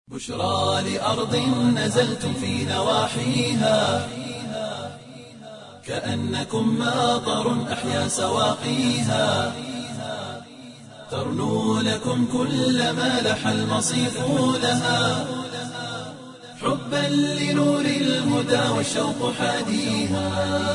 بشرى لأرض نزلتم في نواحيها كأنكم ماطر أحيا سواقيها ترنو لكم كل ما لح المصيف لها حبا لنور الهدى والشوق حاديها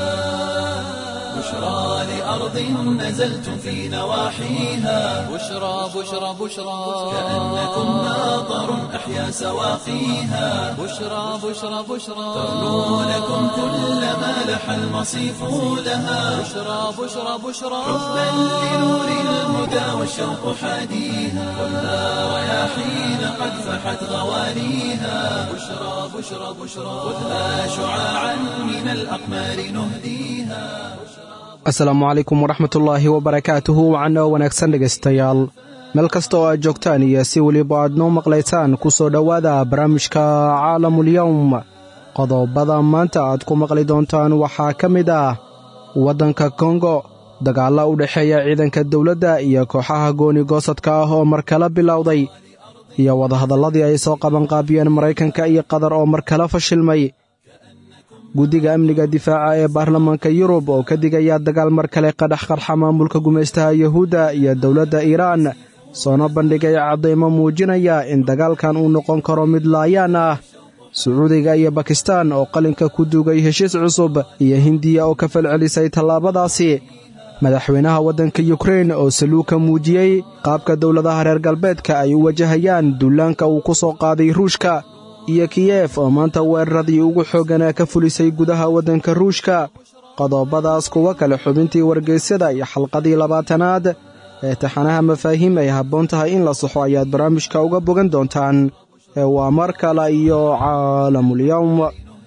بشرى لأرض نزلتم في نواحيها بشرى بشرى بشرى كأنكم ماطر أحيا سواقيها بشرى بشرى بشرى ترنو لكم كل ما لح المصيف لها بشرى بشرى بشرى حبا لنور الهدى والشوق حاديها خذها رياحين قد فحت غوانيها بشرى بشرى بشرى خذها شعاعا من الأقمار نهديها asalaamu calaykum waraxmatullaahi wabarakaatuhu wacan oo wanaagsan dhegaystayaal meel kasta oo aad joogtaan iyo si weliba aad noo maqlaysaan ku soo dhowaada barnaamijka caalamulyowm qodobada maanta aad ku maqli doontaan waxaa ka mid ah waddanka kongo dagaalla u dhexeeya ciidanka dowladda iyo kooxaha gooni goosadka ah oo mar kala bilowday iyo wadahadalladii ay soo qabanqaabiyeen maraykanka iyo qatar oo mar kala fashilmay guddiga amniga difaaca ee baarlamaanka yurub oo ka digaya dagaal mar kale qadhax qarxa maamulka gumaystaha yuhuudda iyo dowladda iiraan soona bandhigay caddaymo muujinaya in dagaalkan uu noqon karo mid laayaan ah sacuudiga iyo bakistaan oo qalinka ku duugay heshiis cusub iyo hindiya oo ka falcelisay tallaabadaasi madaxweynaha waddanka yukrein oo saluuka muujiyey qaabka dowladaha reer galbeedka ay u wajahayaan duulaanka uu ku soo qaaday ruushka iyo kiyef oo maanta weeraradii ugu xoogganaa ka fulisay gudaha waddanka ruushka qodobadaas kuwa kale xubintii wargeysyada iyo xalqadii labaatanaad ee taxanaha mafaahiim ay habboon tahay in la saxo ayaad barnaamijka uga bogan doontaan ee waa mar kale iyo caalamulyowm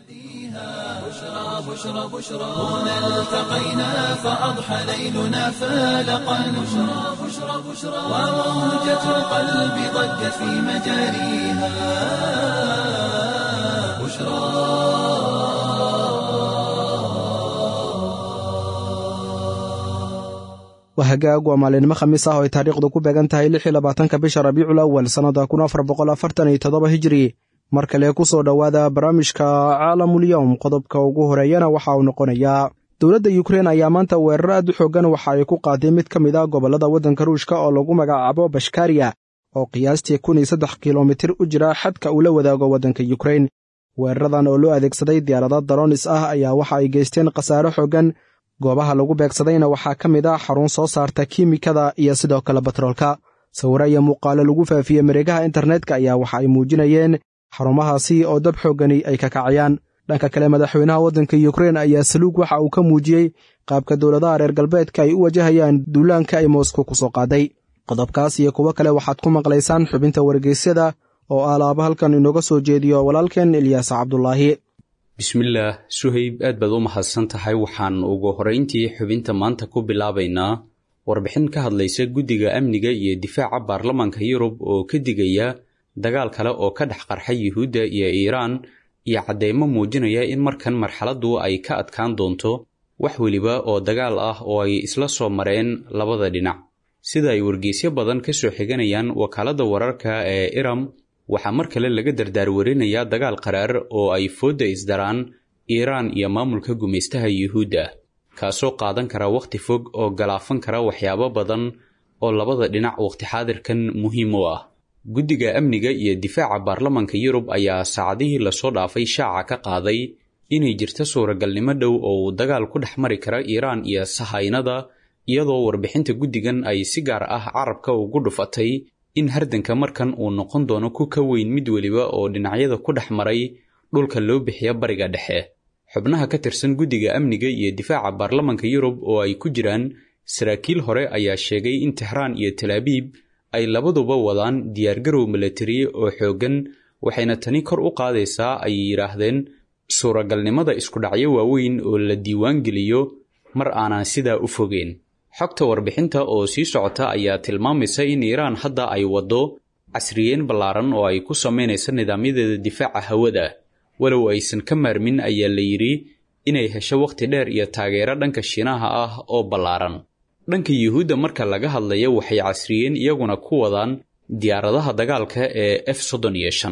بشرى بشرى هنا التقينا فأضحى ليلنا فالقا بشرى بشرى بشرى وموجة القلب ضجت في مجاريها بشرى waa hagaag waa maalinimo khamiis ah oo ay taariikhdu ku beegan tahay lix iyo labaatanka bisha rabiicul awal sannada kun afar boqol afartan iyo toddoba hijiri mar kale ku soo dhowaada barnaamijka caalamulyowm qodobka ugu horeeyana waxa uu noqonayaa dowladda yukrein ayaa maanta weerar aad u xooggan waxa ay ku qaaday mid ka mid ah gobollada waddanka ruushka oo lagu magacaabo bashkariya oo qiyaastii kun iyo saddex kilomitir u jira xadka uu la wadaago waddanka yukrein weeraradan oo loo adeegsaday diyaarada daronis ah ayaa waxa ay geysteen khasaare xooggan goobaha lagu beegsadayna waxaa ka mid ah xarun soo saarta kiimikada iyo sidoo kale batroolka sawiro iyo muuqaalo lagu faafiyey mareegaha internetka ayaa waxa ay muujinayeen xarumahaasi oo dab xooggani ay ka kacayaan dhanka kale madaxweynaha waddanka yukrein ayaa saluug waxa uu ka muujiyey qaabka dowladaha reer galbeedka ay u wajahayaan duulaanka ay moskow ku soo qaaday qodobkaas iyo kuwo kale waxaad ku maqlaysaan xubinta wargeysyada oo alaaba halkan inooga soo jeediyo walaalkeen ilyaas cabdulaahi bismillaah suhayb aad baad u mahadsan tahay waxaan ugu horrayntii xubinta maanta ku bilaabaynaa warbixin ka hadlaysa guddiga amniga iyo difaaca baarlamaanka yurub oo ka digaya dagaal kale oo ka dhex qarxa yuhuudda iyo iiraan iyo cadeymo muujinaya in markan marxaladdu ay ka adkaan doonto wax weliba oo dagaal ah oo ay isla soo mareen labada dhinac sida ay wargeysyo badan ka soo xiganayaan wakaaladda wararka ee iram waxaa mar kale laga dardaarwarinayaa dagaal qaraar oo ay foodda isdaraan iiraan iyo maamulka gumaystaha yuhuudda kaasoo qaadan kara wakhti fog oo galaafan kara waxyaabo badan oo labada dhinac wakhti xaadirkan muhiim u ah guddiga amniga iyo difaaca baarlamaanka yurub ayaa saacadihii lasoo dhaafay shaaca ka qaaday inay jirto suuragalnimo dhow oo uu dagaal ku dhex mari kara iiraan iyo sahaynada iyadoo warbixinta guddigan ay si gaar ah carabka ugu dhufatay in hardanka markan uu noqon doono ku ka weyn mid weliba oo dhinacyada ku dhex maray dhulka loo bixiya bariga dhexe xubnaha ka tirsan guddiga amniga iyo difaaca baarlamaanka yurub oo ay ku jiraan saraakiil hore ayaa sheegay in tehraan iyo talaabiib ay labaduba wadaan diyaargarow milatari oo xooggan waxayna tani kor u qaadaysaa ay yidhaahdeen suuragalnimada iskudhacyo waaweyn oo la diiwaan geliyo mar aanan sidaa u fogeen xogta warbixinta oo sii socota ayaa tilmaamaysa in iiraan hadda ay waddo casriyeen ballaaran oo ay ku samaynayso nidaamyadeeda difaaca hawada walow aysan ka maarmin ayaa la yidhi inay hesho wakhti dheer iyo taageero dhanka shiinaha ah oo ballaaran dhanka yuhuudda marka laga hadlayo waxay casriyeen iyaguna ku wadaan diyaaradaha dagaalka ee f soddon iyo shan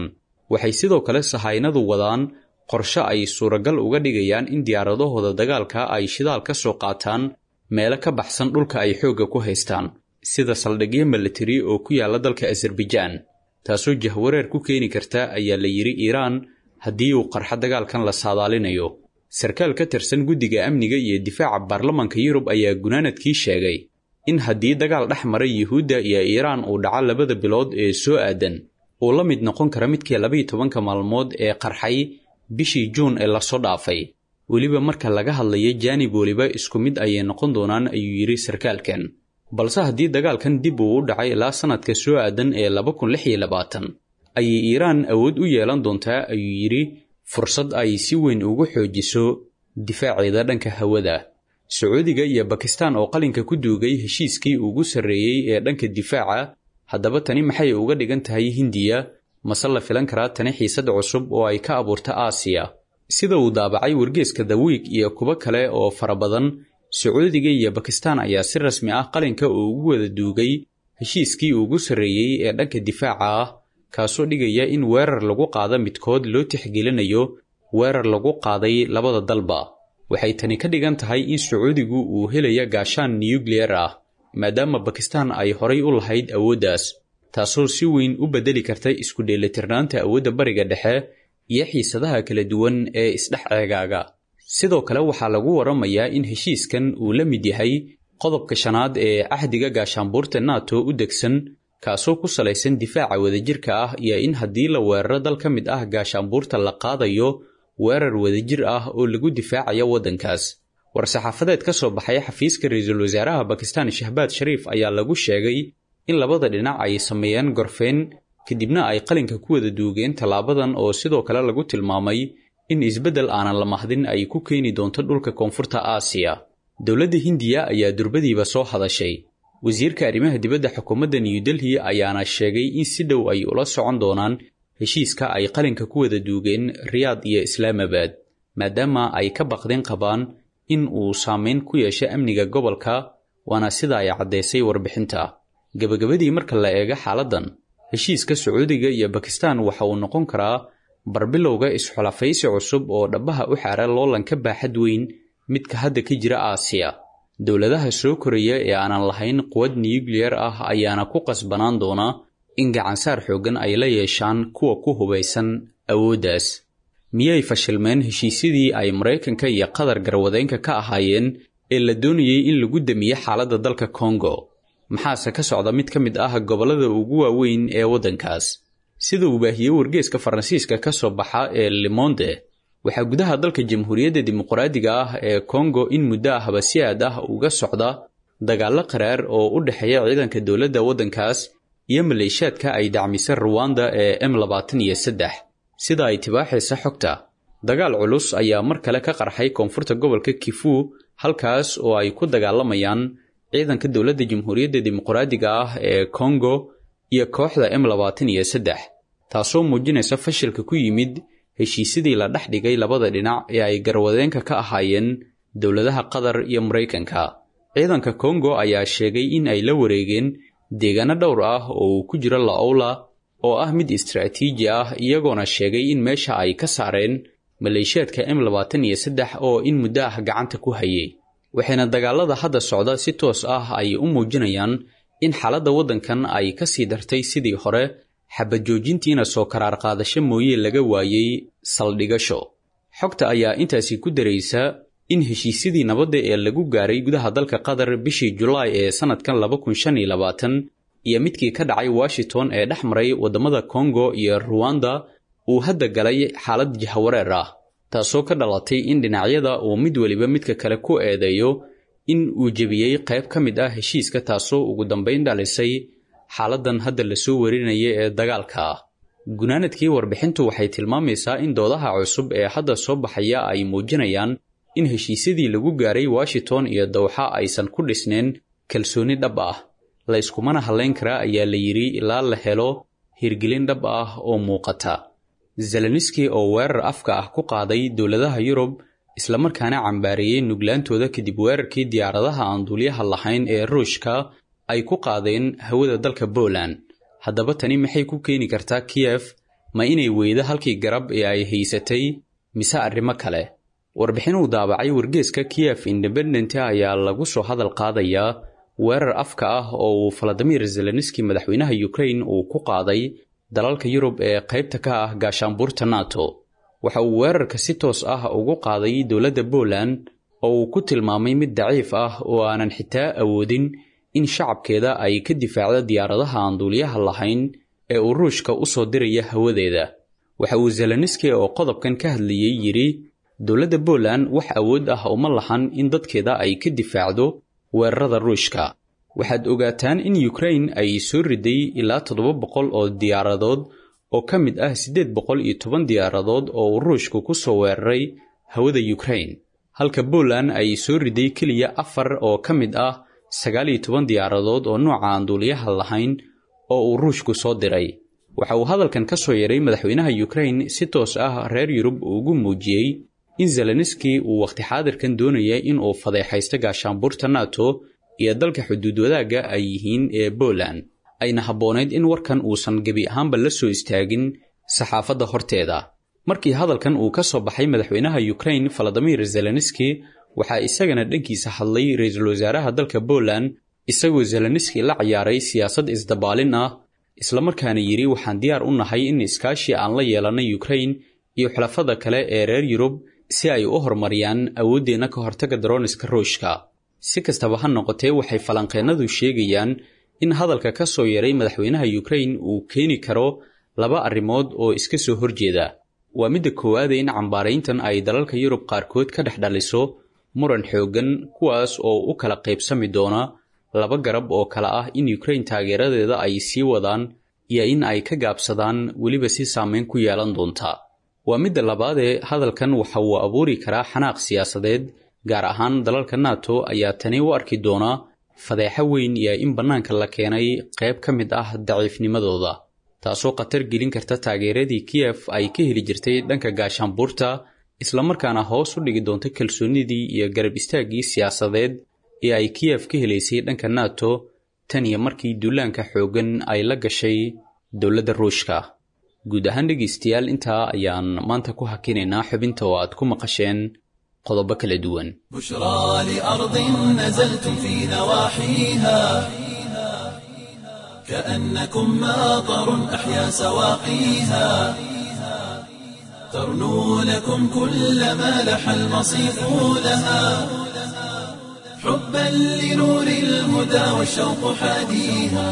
waxay sidoo kale sahaynadu wadaan qorshe ay suuragal uga dhigayaan in diyaaradahooda dagaalka ay shidaal ka soo qaataan meelo ka baxsan dhulka ay xoogga ku haystaan sida saldhigyo milatari oo ku yaalla dalka azarbajaan taasoo jahwareer ku keeni karta ayaa la yidhi iiraan haddii uu qarxo dagaalkan la saadaalinayo sarkaal ka tirsan guddiga amniga iyo difaaca baarlamanka yurub ayaa gunaanadkii sheegay in haddii dagaal dhex maray yuhuudda iyo iiraan uu dhaco labada bilood ee soo aadan uu la mid noqon kara midkii labaiyo tobanka maalmood ee qarxay bishii juun ee lasoo dhaafay weliba marka laga hadlayo jaanib weliba isku mid ayay noqon doonaan ayuu yidhi sarkaalkan balse haddii dagaalkan dib uu u dhacay ilaa sannadka soo aadan ee laba kun lix iyo labaatan ayay iiraan awood u yeelan doontaa ayuu yidhi fursad ay si weyn ugu xoojiso difaaceeda dhanka hawada sacuudiga iyo bakistaan oo qalinka ku duugay heshiiskii ugu sarreeyey ee dhanka difaaca haddaba tani maxay uga dhigan tahay hindiya mase la filan karaa tani xiisad cusub oo ay ka abuurta aasiya sida uu daabacay wargeeska the wiig iyo kuwo kale oo fara badan sacuudiga iyo bakistaan ayaa si rasmi ah qalinka uu ugu wada duugay heshiiskii ugu sarreeyey ee dhanka difaaca ah kaasoo dhigaya in weerar lagu qaado midkood loo tixgelinayo weerar lagu qaaday labada dalba waxay tani ka dhigan tahay in sacuudigu uu helaya gaashaan nuyukliyer ah maadaama bakistaan ay horay u lahayd awooddaas taasoo si weyn u beddeli karta isku dheelitirnaanta awoodda bariga dhexe iyo xiisadaha kala duwan ee isdhex ceegaaga sidoo kale waxaa lagu waramayaa in heshiiskan uu la mid yahay qodobka shanaad ee cahdiga gaashaanbuurta nato u degsan kaasoo ku salaysan difaaca wadajirka ah iyo in haddii la weeraro dal ka mid ah gaashaanbuurta la qaadayo weerar wadajir ah oo lagu difaacayo waddankaas war-saxaafadeed ka soo baxay xafiiska ra-iisul wasaaraha bakistaan shahbaad shariif ayaa lagu sheegay in labada dhinac ay sameeyeen gorfeen kadibna ay qalinka ku wada duugeen tallaabadan oo sidoo kale lagu tilmaamay in isbeddel aanan la mahdin ay ku keeni doonto dhulka koonfurta aasiya dowladda hindiya ayaa durbadiiba soo hadashay wasiirka arrimaha dibadda xukuumadda new delhi ayaana sheegay in si dhow ay ula socon doonaan heshiiska ay qalinka ku wada duugeen riyaad iyo islaamabad maadaama ay ka baqdeen qabaan in uu saameyn ku yeesho amniga gobolka waana sida ay caddaysay warbixinta gebagabadii marka la eego xaaladdan heshiiska sacuudiga iyo bakistaan waxa uu noqon karaa barbilowga isxulafaysi cusub oo dhabbaha u xaara loolanka baaxad weyn midka hadda ka jira aasiya dowladaha soo koraya ee aanan lahayn quwad nuyukliyar ah ayaana ku qasbanaan doona in gacansaar xooggan ay la yeeshaan kuwa ku hubaysan awooddaas miyay fashilmeen heshiisyadii ay maraykanka iyo qatar garwadeynka ka ahaayeen ee la doonayey in lagu damiye xaaladda dalka kongo maxaase ka socda mid ka mid ah gobollada ugu waaweyn ee waddankaas sida uu baahiyey wargeeska faransiiska ka soo baxa ee limonde waxaa gudaha dalka jamhuuriyadda dimuqraadiga ah ee kongo in muddo ahba si aad ah uga socda dagaallo qaraar oo u dhexeeya ciidanka dowladda waddankaas iyo maleeshaadka ay dacmisa ruwanda ee m labaatan iyo saddex sida ay tibaaxaysa xogta dagaal culus ayaa mar kale ka qarxay koonfurta gobolka kifu halkaas oo ay ku dagaalamayaan ciidanka dowladda jamhuuriyadda dimuqraadiga ah ee kongo iyo kooxda m labaatan iyo saddex taasoo muujinaysa fashilka ku yimid heshiisyadii la dhex dhigay labada dhinac ee ay garwadeenka ka ahaayeen dowladaha qatar iyo maraykanka ciidanka kongo ayaa sheegay in ay la wareegeen deegaano dhowr ah oo uu ku jiro laola oo ah mid istaraatiiji ah iyagoona sheegay in meesha ay ka saareen maleeshiyaadka m labaatan iyo saddex oo in muddo ah gacanta ku hayay waxayna dagaalada hadda socda si toos ah ay u muujinayaan in xaaladda waddankan ay ka sii dartay sidii hore xabajoojintiina soo karaar qaadasho mooye laga waayey saldhigasho xogta ayaa intaasi ku daraysa in heshiisyadii nabadda ee lagu gaaray gudaha dalka qatar bishii julaay ee sannadkan laba kun shan iyo labaatan iyo midkii ka dhacay washington ee dhex maray waddamada kongo iyo ruwanda uu hadda galay xaalad jahawareer ah taasoo ka dhalatay in dhinacyada uu mid weliba midka kale ku eedeeyo in uu jebiyey qayb ka mid ah heshiiska taasoo ugu dambayn dhalisay xaaladdan hadda lasoo warinaya ee dagaalka ah gunaanadkii warbixintu waxay tilmaamaysaa in doodaha cusub ee hadda soo baxaya ay muujinayaan in heshiisyadii lagu gaaray washington iyo dawxa aysan ku dhisnayn kalsooni dhab ah la yskumana hadlayn karaa ayaa la yidhi ilaa la helo hirgelin dhab ah oo muuqata zeleniski oo weerar afka ah ku qaaday dowladaha yurub islamarkaana cambaareeyey nuglaantooda kadib weerarkii diyaaradaha aan duuliyaha lahayn ee ruushka ay ku qaadeen hawada dalka poland haddaba tani maxay ku keeni kartaa kiyef ma inay weydo halkii garab ee ay haysatay mise arrimo kale warbixin uu daabacay wargeeska kiyef independent ayaa lagu soo hadal qaadayaa weerar afka ah oo uu valadimir zelenski madaxweynaha ukrain uu ku qaaday dalalka yurub ee qaybta ka ah gaashaanbuurta nato waxa uu weerarka si toos ah ugu qaaday dowladda poland oo uu ku tilmaamay mid daciif ah oo aanan xitaa awoodin in shacabkeeda ay ka difaacdo diyaaradaha aan duuliyaha lahayn ee uu ruushka u soo diraya hawadeeda waxa uu zelenski oo qodobkan ka hadlayey yidhi dowladda poland wax awood ah uma lahan in dadkeeda ay ka difaacdo weerarada ruushka waxaad ogaataan in ukrain ay soo riday ilaa toddoba boqol oo diyaaradood oo ka mid ah siddeed boqol iyo toban diyaaradood oo uu ruushku ku soo weeraray hawada ukrain halka poland ay soo riday keliya afar oo ka mid ah sagaal iyo toban diyaaradood oo nooca aan duuliyaha lahayn oo uu ruushku soo diray waxa uu hadalkan ka soo yaray madaxweynaha ukrain si toos ah reer yurub ugu muujiyey in zelenski uu wakhti xaadirkan doonaya in uu fadeexaysto gaashaanbuurta nato iyo dalka xuduud wadaagga ay yihiin ee poland ayna habboonayd in warkan uusan gebi ahaanba la soo istaagin saxaafadda horteeda markii hadalkan uu ka soo baxay madaxweynaha ukrain valadimir zelenski waxaa isagana dhankiisa hadlay ra-iisul wasaaraha dalka poland isagoo zelenski la ciyaaray siyaasad isdabaalin ah islamarkaana yidhi waxaan diyaar u nahay in iskaashi aan la yeelannay ukrain iyo xulafada kale ee reer yurub si ay u horumariyaan awooddeenna ka hortaga daroniska ruushka si kastaba ha noqotee waxay falanqeennadu sheegayaan in hadalka ka soo yaray madaxweynaha ukrain uu keeni karo laba arrimood oo iska soo horjeeda waa midda koowaada in cambaarayntan ay dalalka yurub qaarkood ka dhex dhaliso muran xooggan kuwaas oo u kala qaybsami doona laba garab oo kale ah in ukrain taageeradeeda ay sii wadaan iyo in ay ka gaabsadaan weliba si saameyn ku yeelan doonta waa midda labaadee hadalkan waxa uu abuuri karaa xanaaq siyaasadeed gaar ahaan dalalka nato ayaa tani u arki doonaa fadeexo weyn iyo in bannaanka la keenay qayb ka mid ah daciifnimadooda taasoo khatar gelin karta taageeradii kiyef ay ka heli jirtay dhanka gaashaanbuurta islamarkaana hoos u dhigi doonta kalsoonnidii iyo garab istaaggii siyaasadeed ee ay kiyef ka helaysay dhanka nato tan iyo markii duulaanka xooggan ay la gashay dowladda ruushka guud ahaan dhegaystayaal intaa ayaan maanta ku hakinaynaa xubinta oo aad ku maqasheen qodobo kala duwan بشرى لأرض نزلتم في نواحيها كأنكم ماطر أحيا سواقيها ترنو لكم كل ما لح المصيف لها حبا لنور الهدى والشوق حاديها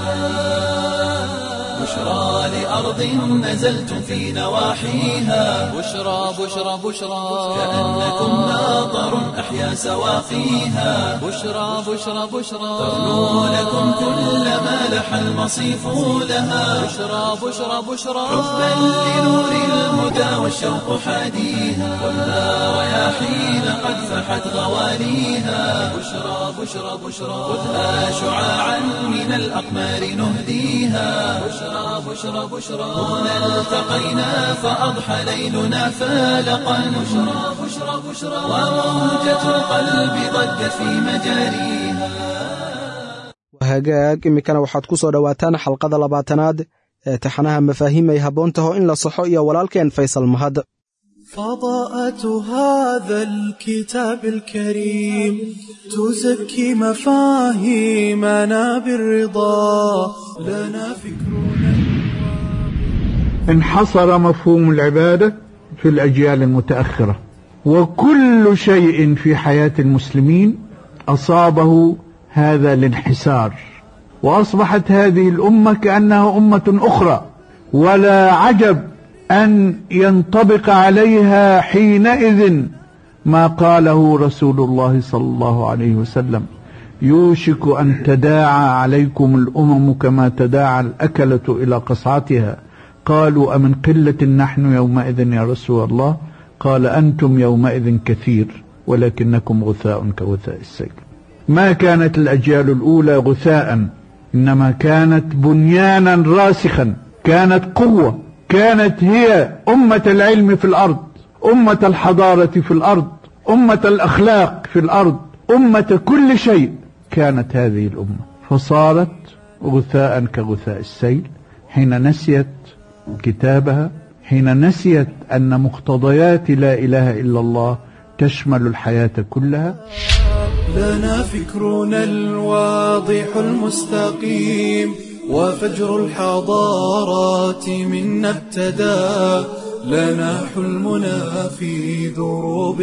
بشرى لأرض نزلتم في نواحيها بشرى بشرى بشرى كأنكم ماطر أحيا سواقيها بشرى بشرى بشرى ترنو لكم كل ما لح المصيف لها بشرى بشرى بشرى حبا لنور الهدى والشوق حاديها والنار رياحين قد فحت غواليها بشرى بشرى بشرى خذها شعاعا من الأقمار نهديها بشرى بشرى بشرى هنا التقينا فأضحى ليلنا فالقا بشرى بشرى بشرى وموجة القلب ضجت في مجاريها hagaag iminkana waxaad ku soo dhowaataan xalqada labaatanaad ee taxanaha mafaahiim ay habboon taho in la saxo iyo walaalkeen faysal mahad فضاءة هذا الكتاب الكريم تزكي مفاهيمنا بالرضا لنا فكرنا انحصر مفهوم العبادة في الأجيال المتأخرة وكل شيء في حياة المسلمين أصابه هذا الانحسار وأصبحت هذه الأمة كأنها أمة أخرى ولا عجب أن ينطبق عليها حينئذ ما قاله رسول الله صلى الله عليه وسلم يوشك أن تداعى عليكم الأمم كما تداعى الأكلة إلى قصعتها قالوا أمن قلة نحن يومئذ يا رسول الله قال أنتم يومئذ كثير ولكنكم غثاء كغثاء السيل ما كانت الأجيال الأولى غثاء إنما كانت بنيانا راسخا كانت قوة كانت هي أمة العلم في الأرض أمة الحضارة في الأرض أمة الأخلاق في الأرض أمة كل شيء كانت هذه الأمة فصارت غثاء كغثاء السيل حين نسيت كتابها حين نسيت أن مقتضيات لا إله إلا الله تشمل الحياة كلها لنا فكرنا الواضح المستقيم وفجر الحضارات منا ابتدى لنا حلمنا في دروب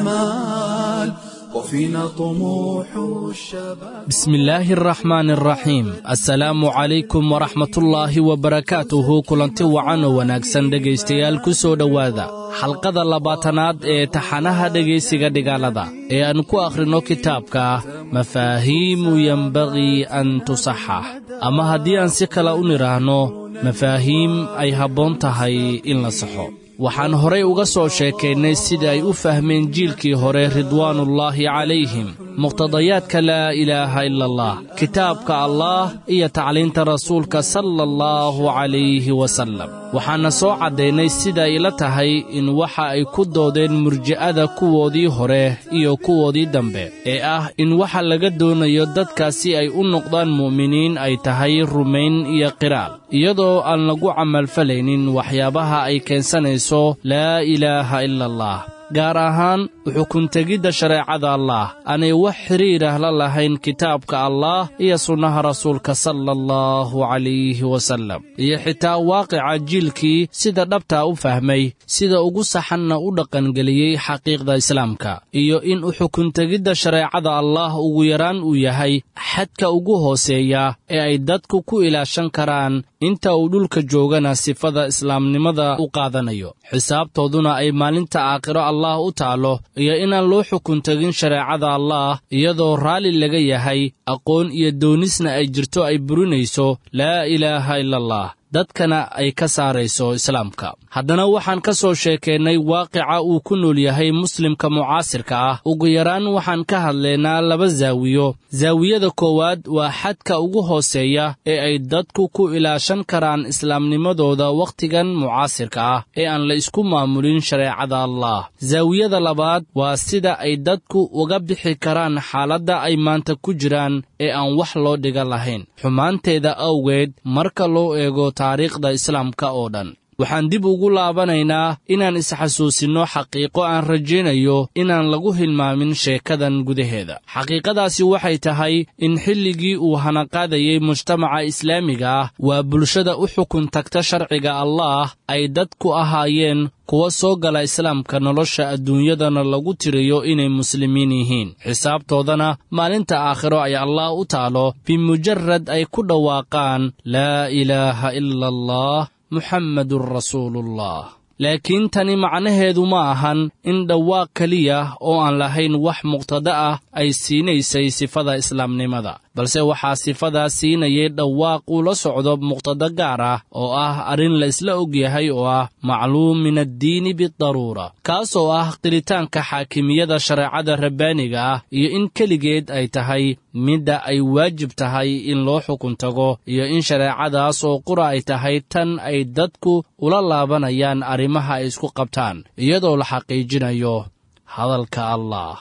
الأمال وفينا طموح الشباب بسم الله الرحمن الرحيم السلaamu calaykum waraxmatullaahi wabarakaatuhu kulanti wacan oo wanaagsan dhegaystayaal ku soo dhowaada xalqada labaatanaad ee taxanaha dhegaysiga dhigaalada ee aan ku akhrinno kitaabka mafaahiimu yenbagii an tusaxax ama haddii aan si kale u nidhaahno mafaahiim ay habboon tahay in la saxo waxaan horay uga soo sheekaynay sida ay u fahmeen jiilkii hore ridwaanullaahi calayhim muqtadayaadka laa ilaaha ila allah kitaabka allaah iyo tacliinta rasuulka sala allahu calayhi wasallam waxaana soo caddaynay sida ay la tahay in waxa ay ku doodeen murji'ada kuwoodii hore iyo kuwoodii dambe ee ah in waxa laga doonayo dadka si ay u noqdaan mu'miniin ay tahay rumayn iyo qiraal iyadoo aan lagu camalfalaynin waxyaabaha ay keensanayso laa ilaaha ila allah gaar ahaan xukuntegidda shareecada allaah aanay wax xidhiirah la lahayn kitaabka allaah iyo sunnaha rasuulka sala allahu calayhi wasallam iyo xitaa waaqica jiilkii sida dhabtaa u fahmay sida ugu saxanna u dhaqangeliyey xaqiiqda islaamka iyo in u xukuntegidda shareecada allaah ugu yaraan uu yahay xadka ugu hooseeya ee ay dadku ku ilaashan karaan inta uu dhulka joogana sifada islaamnimada u qaadanayo xisaabtooduna ay maalinta aakhiro allah u taalo iyo inaan loo xukun tegin shareecada allaah iyadoo raalli laga yahay aqoon iyo doonisna ay jirto ay burinayso laa ilaaha ila allah dadkana ay ka saarayso islaamka haddana waxaan ka soo sheekaynay waaqica uu ku nool yahay muslimka mucaasirka ah ugu yaraan waxaan ka hadlaynaa laba zaawiyo zaawiyada koowaad waa xadka ugu hooseeya ee ay dadku ku ilaashan karaan islaamnimadooda wakhtigan mucaasirka ah ee aan la isku maamulin shareecada allah zaawiyada labaad waa sida ay dadku uga bixi karaan xaaladda ay maanta ku jiraan ee aan wax loo dhiga lahayn xumaanteeda awgeed marka loo eego taariikhda islaamka oo dhan waxaan dib ugu laabanaynaa inaan isxasuusinno xaqiiqo aan rajaynayo inaan lagu hilmaamin sheekadan gudaheeda xaqiiqadaasi waxay tahay in xilligii uu hanaqaadayey mujtamaca islaamiga ah waa bulshada u xukun tagta sharciga allaah ay dadku ahaayeen kuwa soo gala islaamka nolosha adduunyadana lagu tiriyo inay muslimiin yihiin xisaabtoodana maalinta aakhiro ay allah u taalo bimujarad ay ku dhawaaqaan laa ilaaha ila allah muxammadun rasuuluullah laakiin tani macnaheedu ma ahan in dhawaaq keliya oo aan lahayn wax muqtada ah ay siinaysay sifada islaamnimada balse waxaa sifadaa siinayay dhawaaq uu la socdo muqtada gaar ah oo ah arrin la isla og yahay oo ah macluum min addiini bidaruura kaasoo ah qiritaanka xaakimiyada shareecada rabbaaniga ah iyo in keligeed ay tahay midda ay waajib tahay in loo xukun tago iyo in shareecadaas oo qura ay tahay tan ay dadku ula laabanayaan arrimaha ay isku qabtaan iyadoo la xaqiijinayo hadalka allah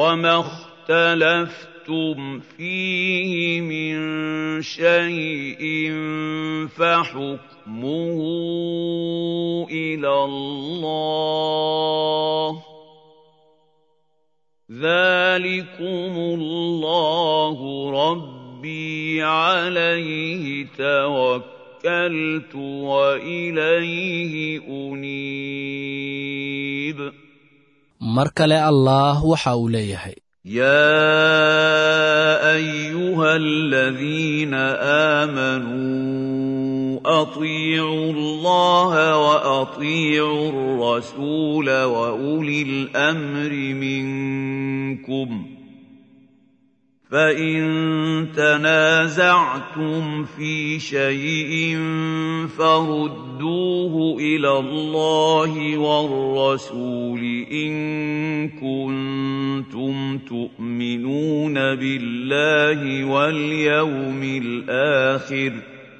اخْتَلَفْتُمْ فِيهِ مِن شَيْءٍ فَحُكْمُهُ إِلَى اللَّهِ ۚ ذَٰلِكُمُ اللَّهُ رَبِّي عَلَيْهِ تَوَكَّلْتُ وَإِلَيْهِ أُنِيبُ mar kale allaah waxa uu leeyahay يا ايها الذين امنوا اطيعوا الله واطيعوا الرسول واولي الامر منكم فان تنازعتم في شيء فردوه الى الله والرسول ان كنتم تؤمنون بالله واليوم الاخر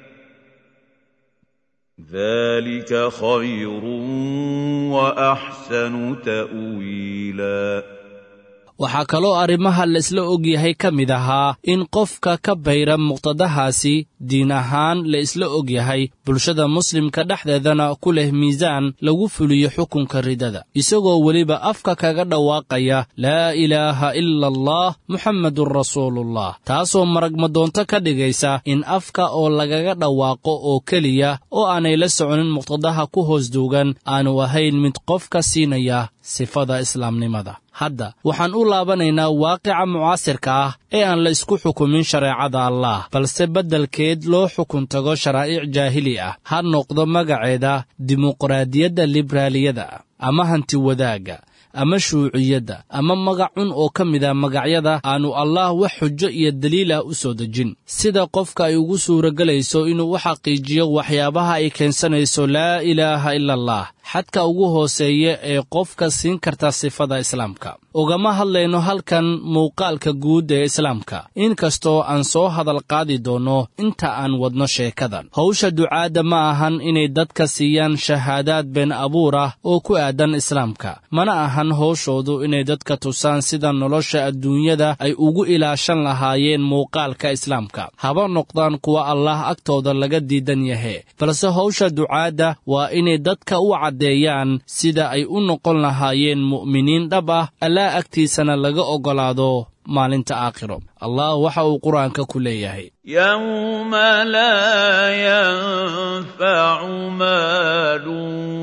ذلك خير واحسن تاويلا waxaa kaloo arrimaha laisla ogyahay ka mid ahaa in qofka ka bayra muqtadahaasi diin ahaan la isla ogyahay bulshada muslimka dhexdeedana ku leh miisaan lagu fuliyo xukunka ridada isagoo weliba afka kaga dhawaaqaya laa ilaaha ila allah muxammedun rasuulullah taasoo maragmadoonto ka dhigaysa in afka oo lagaga dhawaaqo oo keliya oo aanay la soconin muqtadaha ku hoos duugan aanu ahayn mid qofka siinaya sifada islaamnimada hadda waxaan u laabanaynaa waaqica mucaasirka ah ee aan la isku xukumin shareecada allah balse beddelkeed loo xukun tago sharaa'ic jaahili ah ha noqdo magaceeda dimuqraadiyadda libraaliyada ama hanti wadaagga ama shuuciyadda ama magacun oo ka mida magacyada aanu allah wax xujo iyo daliil ah u soo dejin sida qofka ay ugu suuragelayso inuu u xaqiijiyo waxyaabaha ay keensanayso laa ilaaha ila allah xadka ugu hooseeya ee qofka siin karta sifada islaamka ugama hadlayno halkan muuqaalka guud ee islaamka inkastoo aan soo hadal qaadi doonno inta aan wadno sheekadan howsha ducaadda ma ahan inay dadka siiyaan shahaadaad been abuur ah oo ku aadan islaamka mana ahan howshoodu inay dadka tusaan sida nolosha adduunyada ay ugu ilaashan lahaayeen muuqaalka islaamka haba noqdaan kuwa allah agtooda laga diidan yahe balse howsha ducaadda waa inay dadka u caddeeyaan sida ay u noqon lahaayeen mu'miniin dhab ah allaa agtiisana laga oggolaado maalinta aakhiro allah waxa uu qur-aanka ku leeyahay yowma laa yanfacu maalu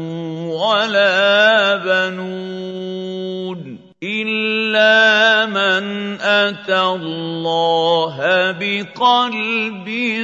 walaa banuun إلا من أتى الله بقلب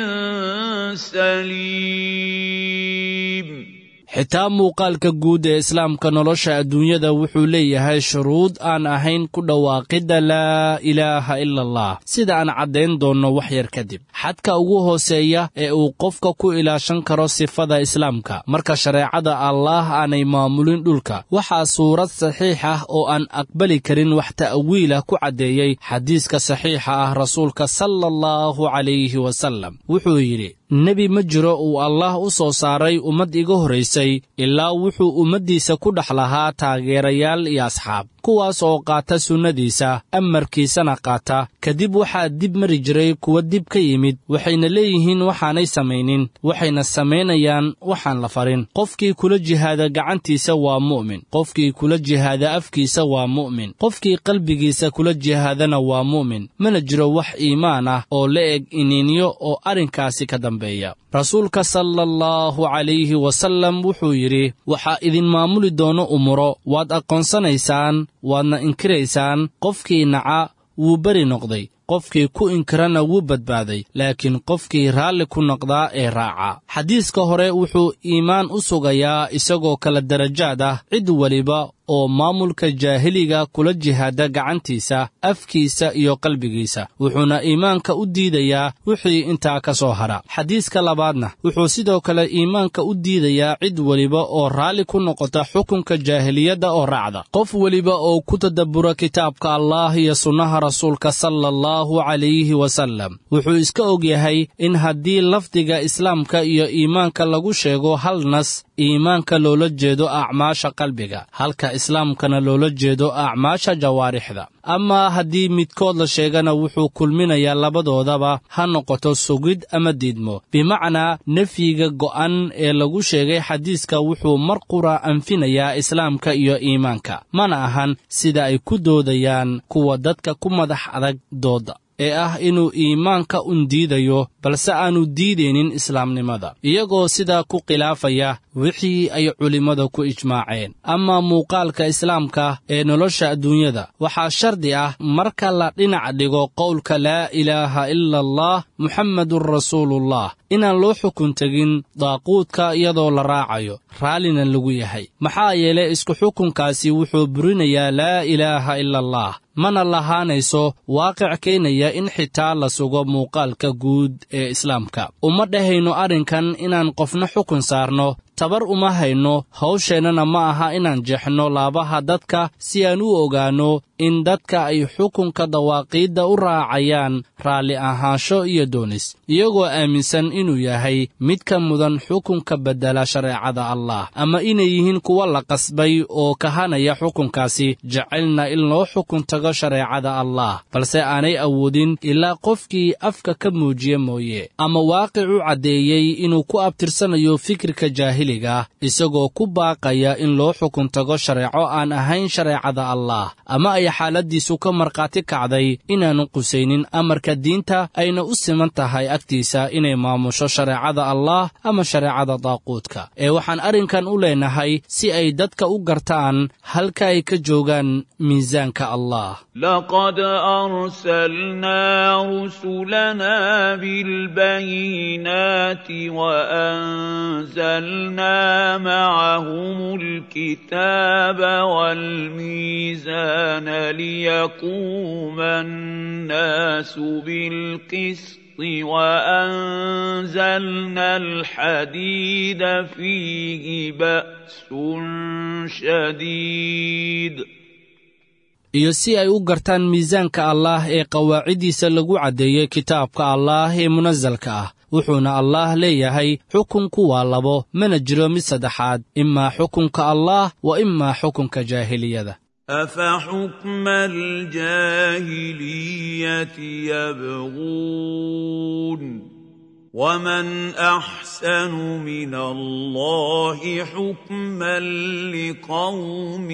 سليم xitaa muuqaalka guud ee islaamka nolosha adduunyada wuxuu leeyahay shuruud aan ahayn ku dhawaaqidda laa ilaaha ila allah sida aan caddayn doonno wax yar kadib xadka ugu hooseeya ee uu qofka ku ilaashan karo sifada islaamka marka shareecada allaah aanay maamulin dhulka waxaa suurad saxiix ah oo aan aqbali karin wax ta'wiilah ku caddeeyey xadiiska saxiixa ah rasuulka sala allahu calayhi wasallam wuxuu yidhi nebi ma jiro uu allaah u soo saaray ummad iga horraysay ilaa wuxuu ummaddiisa ku dhex lahaa taageerayaal iyo asxaab kuwaas oo qaata sunnadiisa amarkiisana qaata kadib waxaa dib mari jiray kuwa dib ka yimid waxayna leeyihiin waxaanay samaynin waxayna samaynayaan waxaan la farin qofkii kula jihaada gacantiisa waa mu'min qofkii kula jihaada afkiisa waa mu'min qofkii qalbigiisa kula jihaadana waa mu'min mana jiro wax iimaan ah oo la eg iniinyo oo arrinkaasi ka dambeeya rasuulka sala allahu calayhi wasallam wuxuu yidhi waxaa idin maamuli doono umuro waad aqoonsanaysaan waadna inkiraysaan qofkii naca wuu beri noqday qofkii ku inkirana wuu badbaaday laakiin qofkii raalli ku noqdaa ee raaca xadiiska hore wuxuu iimaan u sugayaa isagoo kala darajaad ah cid weliba oo maamulka jaahiliga kula jihaada gacantiisa afkiisa iyo qalbigiisa wuxuuna iimaanka u diidayaa wixii intaa ka soo hadha xadiiska labaadna wuxuu sidoo kale iimaanka u diidayaa cid weliba oo raalli ku noqota xukunka jaahiliyadda oo raacda qof weliba oo ku tadabbura kitaabka allaah iyo sunnaha rasuulka sala allahu calayhi wasallam wuxuu iska og yahay in haddii lafdiga islaamka iyo iimaanka lagu sheego hal nas iimaanka loola jeedo acmaasha qalbiga halka islaamkana loola jeedo acmaasha jawaarixda amaa haddii midkood la sheegana wuxuu kulminayaa labadoodaba ha noqoto sugid ama diidmo bimacnaa nefyiga go'an ee lagu sheegay xadiiska wuxuu mar qura anfinayaa islaamka iyo iimaanka mana ahan sida ay ku doodayaan kuwa dadka ku madax adag dooda ee ah inuu iimaanka un diidayo balse aanu diidaynin islaamnimada iyagoo sidaa ku khilaafaya wixii ay culimmada ku ijmaaceen amaa muuqaalka islaamka ee nolosha adduunyada waxaa shardi ah marka la dhinac dhigo qowlka laa ilaaha ila allah muxammedun rasuulullah inaan loo xukun tegin daaquudka iyadoo la raacayo raallina lagu yahay maxaa yeelay isku xukunkaasi wuxuu burinayaa laa ilaaha ila allah mana lahaanayso waaqic keenaya in xitaa la sugo muuqaalka guud ee islaamka uma dhahayno arrinkan inaan qofna xukun saarno tabar uma hayno hawsheennana ma aha inaan jeexno laabaha dadka si aan u ogaanno in dadka ay xukunka dawaaqiidda u raacayaan raalli ahaansho iyo doonis iyagoo aaminsan inuu yahay mid ka mudan xukunka beddela shareecada allah ama inay yihiin kuwa la qasbay oo kahanaya xukunkaasi jecelna in loo xukun tago shareecada allah balse aanay awoodin ilaa qofkii afka ka muujiye mooye ama waaqic u caddeeyey inuu ku abtirsanayo fikirka jaahiliga isagoo ku baaqaya in loo xukun tago shareeco aan ahayn shareecada allah ama ay xaaladiisu ka markhaati kacday inaanu qusaynin amarka diinta ayna u siman tahay agtiisa inay maamusho shareecada allah ama shareecada daaquudka ee waxaan arrinkan u leenahay si ay dadka u gartaan halka ay ka joogaan miisaanka allah لقد أرسلنا رسلنا بالبينات وأنزلنا معهم الكتاب والميزان ليقوم الناس بالقسط وأنزلنا الحديد فيه بأس شديد iyo si ay u gartaan miisaanka allaah ee qawaaciddiisa lagu caddeeyey kitaabka allaah ee munasalka ah wuxuuna allaah leeyahay xukunku waa labo mana jiro mid saddexaad imaa xukunka allaah wa imaa xukunka jaahiliyada أفحكم الجاهلية يبغون ومن أحسن من الله حكما لقوم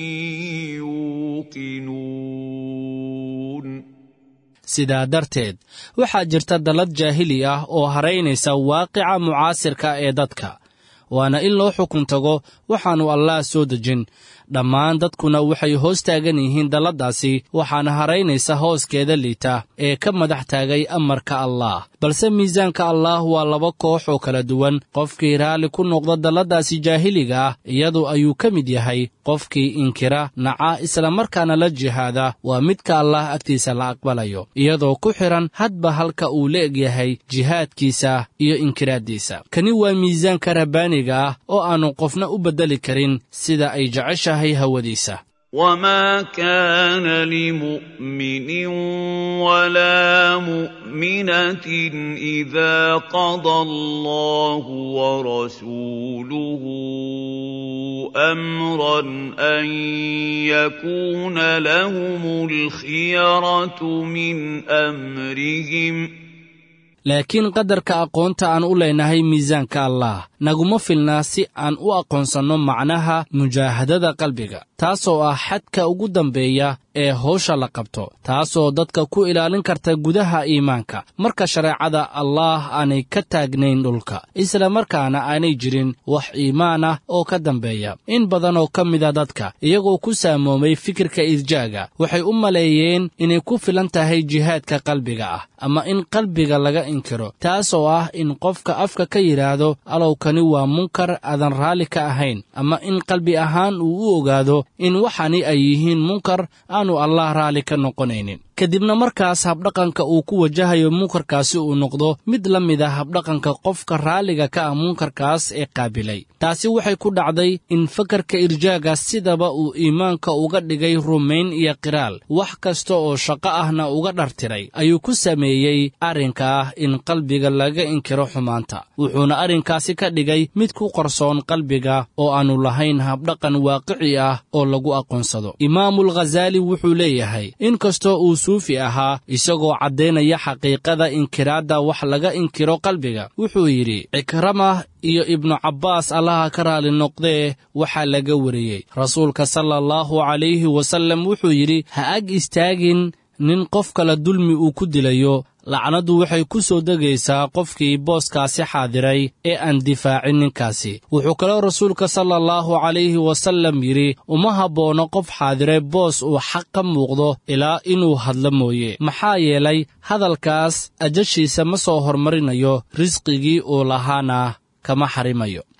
يوقنون sidaa darteed waxaa jirta dallad jaahili ah oo haraynaysa waaqica mucaasirka ee dadka waana in loo xukun tago waxaannu allaah soo dejin dhammaan dadkuna waxay hoos taagan yihiin dalladdaasi waxaana haraynaysa hooskeeda liita ee ka madax taagay amarka allaah balse miisaanka allaah waa laba koox oo kala duwan qofkii raalli ku noqda dalladdaasi jaahiliga ah iyadu ayuu ka mid yahay qofkii inkira naca islamarkaana la jihaada waa midka allaah agtiisa la aqbalayo iyadoo ku xidhan hadba halka uu la egyahay jihaadkiisa iyo inkiraaddiisa kani waa miisaanka rabbaaniga ah oo aannu qofna u beddeli karin sida ay jeceshahay hawadiisa وما كان لمؤمن ولا مؤمنة إذا قضى الله ورسوله أمرا أن يكون لهم الخيرة من أمرهم ۖ laakiin qadarka aqoonta aan u leenahay miisaanka allaah naguma filnaa si aan u aqoonsanno macnaha mujaahadada qalbiga taasoo ah xadka ugu dambeeya ee howsha la qabto taasoo dadka ku ilaalin karta gudaha iimaanka marka shareecada allaah aanay ka taagnayn dhulka isla markaana aanay jirin wax iimaan ah oo ka dambeeya in badan oo ka mida dadka iyagoo ku saamoomay fikirka irjaaga waxay u maleeyeen inay ku filan tahay jihaadka qalbiga ah ama in qalbiga laga inkiro taasoo ah in qofka afka ka yidhaahdo alowkani waa munkar aadan raalli ka ahayn ama in qalbi ahaan uu u ogaado in waxani ay yihiin munkar aanu allah raalli ka noqonaynin kadibna markaas habdhaqanka uu ku wajahayo munkarkaasi uu noqdo mid la mid a habdhaqanka qofka raalliga ka ah munkarkaas ee qaabilay taasi waxay ku dhacday in fakarka irjaaga sidaba uu iimaanka uga dhigay rumayn iyo qiraal wax kasta oo shaqo ahna uga dhartiray ayuu ku sameeyey arrinka ah in qalbiga laga inkiro xumaanta wuxuuna arrinkaasi ka dhigay mid ku qarsoon qalbiga oo aannu lahayn habdhaqan waaqici ah oo lagu aqoonsado imaamul khazaali wuxuu leeyahay inkastoo uu suufi ahaa isagoo caddaynaya xaqiiqada inkiraadda wax laga inkiro qalbiga wuxuu yidhi cikrama iyo ibnu cabbaas allaha ka raali noqdee waxaa laga wariyey rasuulka sala allahu calayhi wasallam wuxuu yidhi ha ag istaagin nin qof kale dulmi uu ku dilayo lacnaddu waxay ku soo degaysaa qofkii booskaasi xaadiray ee aan difaacin ninkaasi wuxuu kaloo rasuulka sala allahu calayhi wasallam yidhi uma habboona qof xaadiray boos uu xaq ka muuqdo ilaa inuu hadlo mooye maxaa yeelay hadalkaas ajashiisa ma soo hormarinayo risqigii uu lahaana kama xarimayo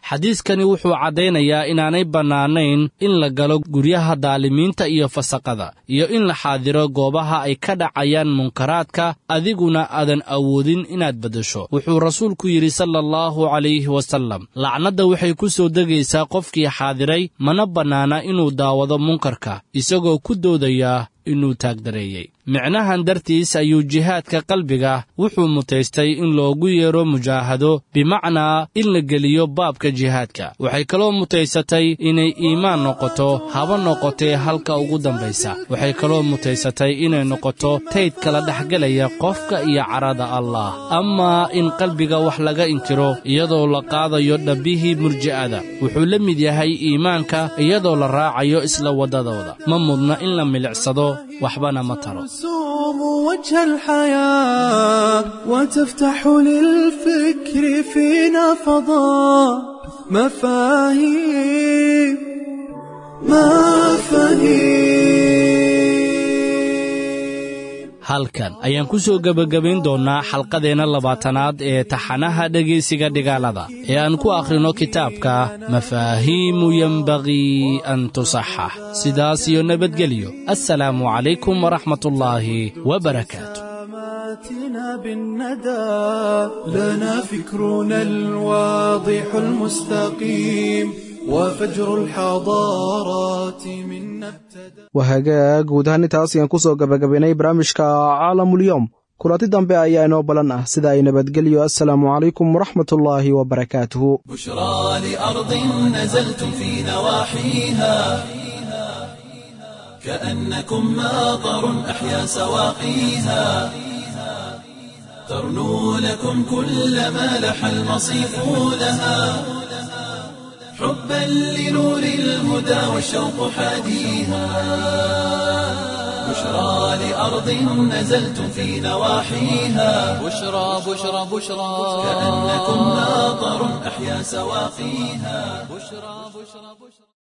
xadiiskani wuxuu caddaynayaa inaanay bannaanayn in la galo guryaha daalimiinta iyo fasaqada iyo in la xaadiro goobaha ay ka dhacayaan munkaraadka adiguna aadan awoodin inaad beddesho wuxuu rasuulku yidhi sala allahu calayhi wasallam lacnadda waxay ku soo degaysaa qofkii xaadiray mana bannaana inuu daawado munkarka isagoo ku doodayaa inuu taagdareeyey micnahan dartiis ayuu jihaadka qalbiga wuxuu mutaystay in loogu yeedho mujaahado bimacnaa in la geliyo baabka jihaadka waxay kaloo mutaysatay inay iimaan noqoto haba noqotee halka ugu dambaysa waxay kaloo mutaysatay inay noqoto tayd kala dhexgelaya qofka iyo carada allah amaa in qalbiga wax laga inkiro iyadoo la qaadayo dhabbihii murji'ada wuxuu la mid yahay iimaanka iyadoo la raacayo isla waddadooda ma mudna in la milicsado waxbana ma taro ترسوم وجه الحياة وتفتح للفكر فينا فضاء مفاهيم مفاهيم halkan ayaan ku soo gebagabayn doonnaa xalqadeenna labaatanaad ee taxanaha dhegaysiga dhigaalada ee aan ku akhrino kitaabka mafaahiimu yenbagii an tusaxax sidaas iyo nabadgelyo assalaamu calaykum waraxmatullaahi wabarakaatu علاماتنا بالندى لنا فكرنا الواضح المستقيم وفجر الحضارات منا ابتدى wahagaag guud ahaan intaas ayaan ku soo gabagabaynay barnaamijka caalamulyoom kulanti dambe ayaa inoo ballan ah sida ay nabadgelyo assalaamu calaykum waraxmatullaahi wabarakaatuhu بشرى لأرض نزلتم في نواحيها كأنكم ماطر أحيا سواقيها ترنو لكم كل ما لح المصيف لها حبا لنور الهدى والشوق حاديها بشرى لأرض نزلتم في نواحيها بشرى بشرى بشرى كأنكم ماطر أحيا سواقيها بشرى بشرى بشرى